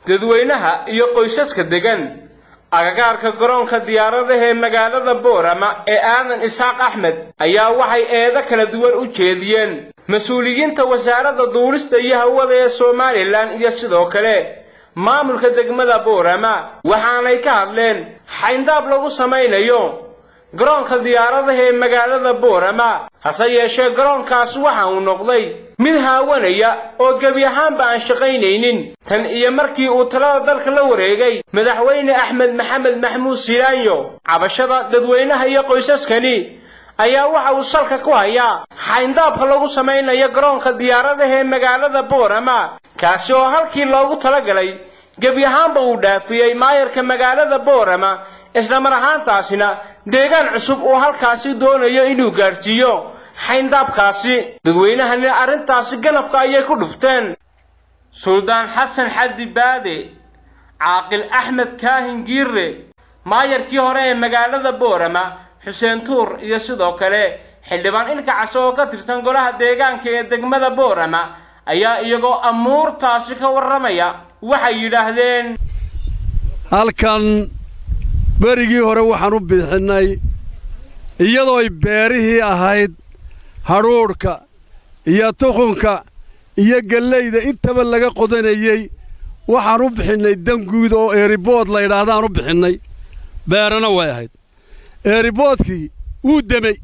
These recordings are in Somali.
dadweynaha iyo qoysaska degan agagaarka garoonka diyaaradaha ee magaalada boorama ee aadan isxaaq axmed ayaa waxay eedo kala duwan u jeediyeen mas-uuliyiinta wasaaradda duulista iyo hawada ee somalilan iyo sidoo kale maamulka degmada boorama waxaanay ka hadleen xayndaab lagu samaynayo garoonka diyaaradaha ee magaalada boorama hase yeeshee garoonkaas waxa uu noqday mid haawanaya oo gebi ahaanba aan shaqaynaynin tan iyo markii uu talada dalka la wareegay madaxweyne axmed maxamed maxmuud silaanyo cabashada dadweynaha iyo qoysaskani ayaa waxa uu salka ku hayaa xayndaabka lagu samaynayo garoonka diyaaradaha ee magaalada boorama kaasi oo halkii loogu talagalay gebi ahaanba uu dhaafiyey maayarka magaalada boorama isla mar ahaantaasina deegaan cusub uu halkaasi doonayo inuu gaadhsiiyo xayndaabkaasi dadweynahani arrintaasi ganafka ayay ku dhufteen suldaan xasan xaddi baade caaqil axmed kaahin giirre maayarkii hore ee magaalada boorama xuseen tuur iyo sidoo kale xildhibaan ilka case oo ka tirsan golaha deegaanka ee degmada boorama ayaa iyagoo amuurtaasi ka warramaya waxay yidhaahdeen halkan berigii hore waxaan u bixinnay iyadooy beerihii ahayd hadhuudhka iyo tuqunka iyo gellayda intaba laga qodanayey waxaan u bixinnay danguud oo eeribood laydhaahdaan u bixinnay beerana way ahayd eeriboodkii wuu demey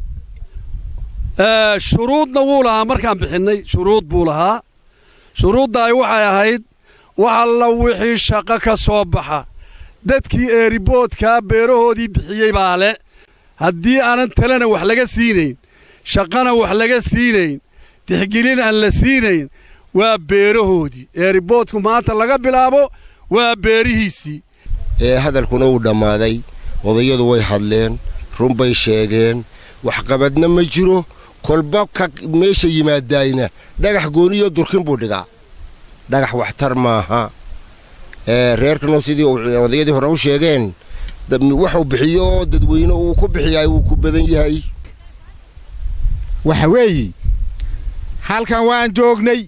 shuruudna wuu lahaa markaan bixinnay shuruud buu lahaa shuruuddaay waxay ahayd wax alla wixii shaqo ka soo baxa dadkii eeriboodkaa beerahoodii bixiyey baa le haddii aanan talena wax laga siinayn shaqana wax laga siinayn tixgelin aan la siinayn waa beerahoodii eeriboodku maanta laga bilaabo waa beerihiisii ee hadalkuna wuu dhammaaday odayadu way hadleen run bay sheegeen waxqabadna ma jiro kolba ka meesha yimaadaayna dhagax gooniyo durkin buu dhigaa dhagax waxtar maaha ee reerkanoo sidii odayadii hore u sheegeen waxuu bixiyo oo dadweyne uu ku bixiyaay wuu ku badan yahay waxa weeye halkan waan joognay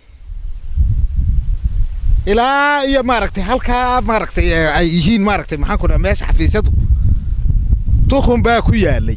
ilaa iyo maaragtay halkaa maaragtay ay yihiin maaragtay maxaan ku dhaha meesha xafiisyadu duqun baa ku yaallay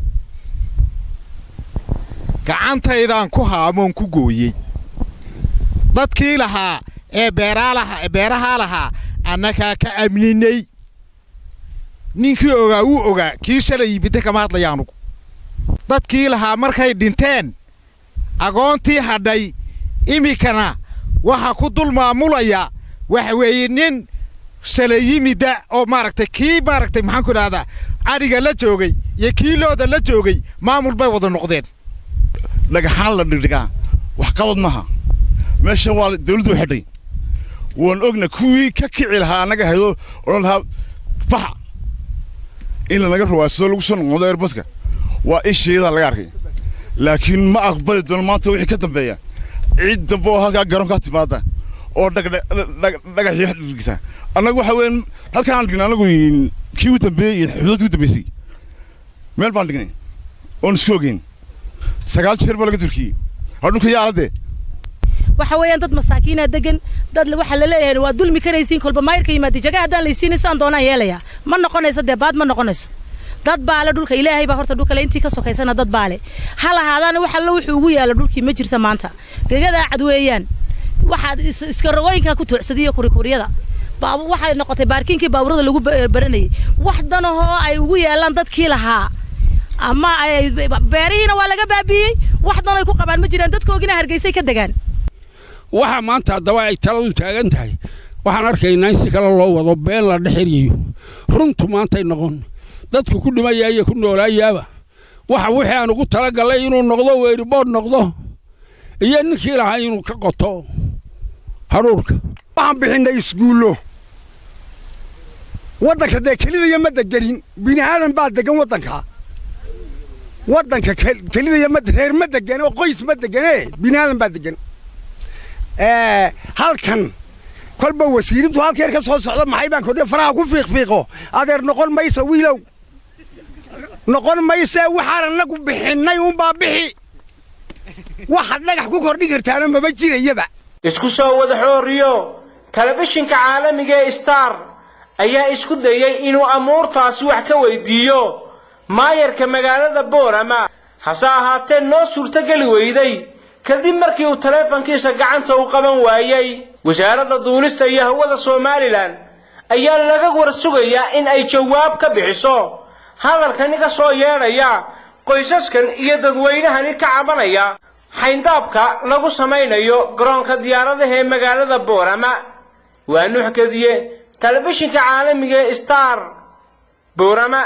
gacantaydaan ku haamoon ku gooyey dadkii lahaa ee beerahaa lahaa annagaa ka amninay ninkii ogaa wuu ogaa kii shalay yimidda kama hadlaya anugu dadkii lahaa markay dhinteen agoontii hadhay iminkana waxa ku dul maamulaya waxa weeye nin shalay yimidda oo maaragtay kii maaragtay maxaan ku idhahdaa cadhiga la joogay iyo kii looda la joogay maamul bay wada noqdeen dhagaxaan la dhigdhigaa waxqabad maaha meeshan waa dawladdu xidhay waan ogna kuwii ka kici lahaa annaga haydo odhan lahaa faxa in lanaga rawaadsado lagu soo noqodo erbadka waa isheedaa laga arkay laakiin ma aqbali doono maanta wixii ka dambeeya cid dambe oo halkaa garoonkaa timaada oo dhagaxii dhigta annagu waxa weeyaan halkaan aan dhignay annagu kii u dambeeyey iyo xuduudkii u dambeysay meel baan dhignay oon isku ogeyn sagaal jeer baa laga turkiyey hadhunka yaaladee waxa weeyaan dad masaakiina degan dad waxa la leeyahay waa dulmi karaysiin kolba maayirka yimaada jaga haddaan laysiinin saan doonaan yeelaya ma noqonayso dee baad ma noqonayso dad baale dhulka ilaahay baa horta dhulkale intii ka sokaysana dad baale ha lahaadaana wax alla wuxuu ugu yaala dhulkii ma jirta maanta gegadaa cad weeyaan waxaad iska rogooyinkaa ku tuucsadiyo kurikuryada waxay noqotay baarkiinkii baaburada lagu baranayay wax danahoo ay ugu yaalaan dadkii lahaa ama beerihiina waa laga baabiiyey wax dan ay ku qabaan ma jiraan dadkoogina hargeysay ka degaan waxa maanta haddaba ay taladu taagan tahay waxaan arkaynaa in si kale loo wado been la dhex eryayo runtu maantay noqon dadku ku dhimaya iyo ku noolaayaaba waxa wixii aan ugu talagallay inuu noqdo weeribood noqdo iyo ninkii lahaa inuu ka qoto hadhuurka waxaan bixinnay isguullo waddanka dee kelidaya ma degenin bini aadan baa degan waddanka waddanka kelidaya ma reer ma degan oo qoys ma degane bini aadan baa degan halkan kolba wasiirintu halkeer ka soo socda maxay baan kodhe faraha ku fiiqfiiqo adeer noqon maysa wiilow noqon maysee waxaan annagu bixinnay unbaa bixi waxaad dhagax ku kordhin kartaana maba jirayaba isku soo wada xooriyo telefishinka caalamiga ee star ayaa isku dayey inuu amuurtaasi wax ka weydiiyo maayarka magaalada boorama hase ahaatee noo suurtogeli weyday kadib markii uu taleefankiisa gacanta u qaban waayey wasaaradda duulista iyo hawada somalilan ayaa laga war sugayaa in ay jawaab ka bixiso hadalkani ka soo yeedhaya qoysaskan iyo dadweynahani ka cabanaya xayndaabka lagu samaynayo garoonka diyaaradaha ee magaalada boorama waa nuux kadiye telefishinka caalamiga ee star boorama